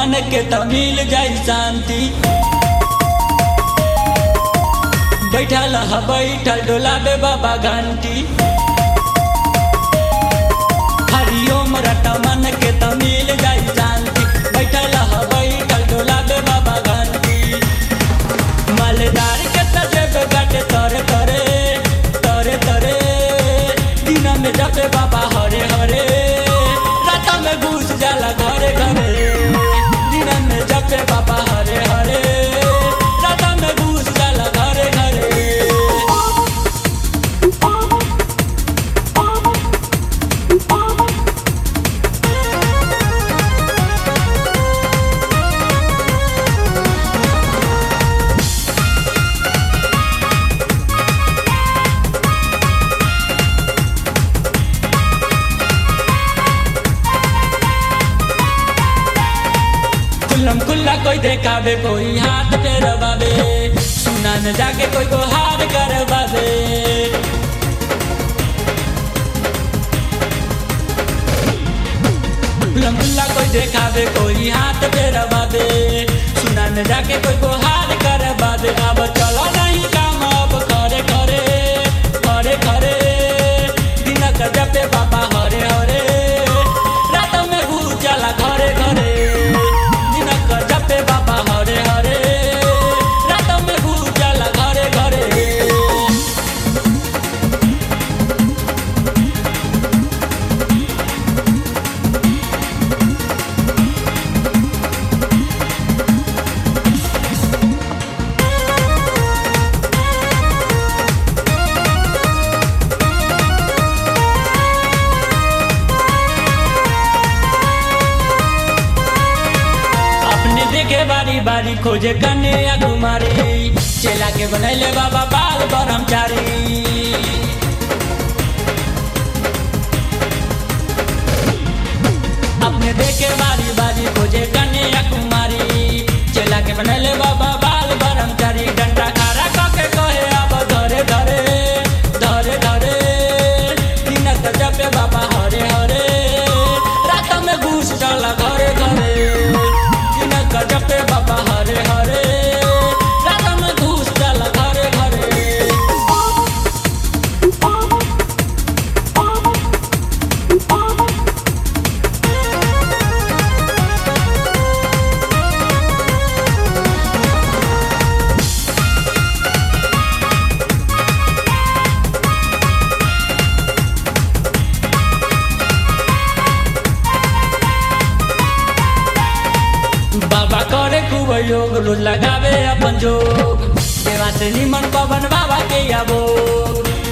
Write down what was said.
मन के त मिल जाई शांति बैठल ह बैठल डोलाबे बाबा घंटी हरिओम रट मन के त मिल जाई शांति बैठल ह बैठल डोलाबे बाबा घंटी मालदार के त जेब गाटे तरे तरे तरे तरे दिन में जपे बाबा हरे हरे रात में घुस जाला घरे घरे दिन में जपे बाबा हरे हरे रात में घुस जाला घरे घरे खुल्लम खुल्ला कोई देखावे कोई हाथ पे रबावे सुना न जाके कोई को हार करवावे खुल्लम खुल्ला कोई देखावे कोई हाथ पे रबावे सुना न जाके कोई को हार करवावे अब चलो नहीं काम अब करे करे करे करे दिन का जपे बाबा हरे हरे रात में घूस जाला घरे घरे दिन का जपे बाबा हरे हरे रात में घूस जाला घरे घरे अपने देखे बारी बारी खोजे कन्या कुमारी चेला के बनैले बाबा बाल ब्रह्मचारी अपने देखे बारी बारी खोजे कन्या कुमारी चेला के बनैले बाबा बाल ब्रह्मचारी डंडा खारा कके कहे अब धरे धरे धरे धरे दिनक जपे बाबा हरे हरे रात में घूस डाला घरे घरे दिनक जपे बाबा हरे हरे रात में घूस डाला घरे घरे बाबा करे खूब योग रोज लगावे अपन जोग सेवा से निमन पवन बाबा के आबो